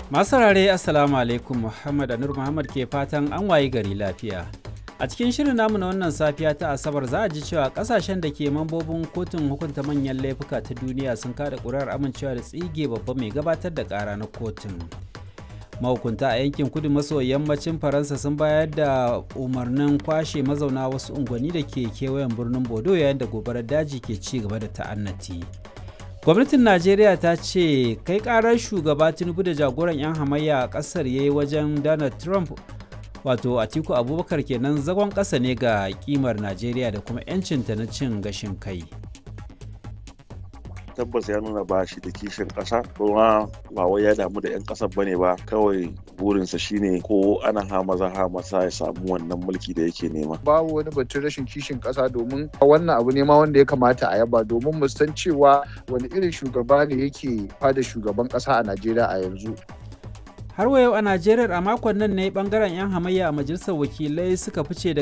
Masu saurare Assalamu alaikum Muhammad Anur Muhammad ke fatan an wayi gari lafiya. A cikin shirin namu na wannan safiya ta Asabar za a ji cewa kasashen da ke mambobin kotun hukunta manyan laifuka ta duniya sun kada ƙuri'ar amincewa da tsige babba mai gabatar da ƙara na kotun. Mahukunta a yankin kudu maso yammacin Faransa sun bayar da umarnin kwashe mazauna wasu unguwanni da ke kewayen birnin Bodo yayin da gobarar daji ke ci gaba da ta'annati. gwamnatin najeriya ta ce kai karar shugaba tinubu da jagoran 'yan hamayya a kasar ya yi wajen donald trump wato atiku abubakar kenan zagon ƙasa ne ga kimar najeriya da kuma 'yancinta na cin gashin kai tabbas ya nuna ba shi da kishin ƙasa kuma ba wai ya damu da 'yan ƙasar bane ba kawai burinsa shine ko ana hamaza hamasa ya samu wannan mulki da yake nema babu wani batun rashin kishin ƙasa domin wannan abu ne ma wanda ya kamata a yaba domin mu san cewa wani irin shugaba ne yake fada shugaban ƙasa a najeriya a yanzu har wa yau a najeriya a makon nan ne bangaren 'yan hamayya a majalisar wakilai suka fice daga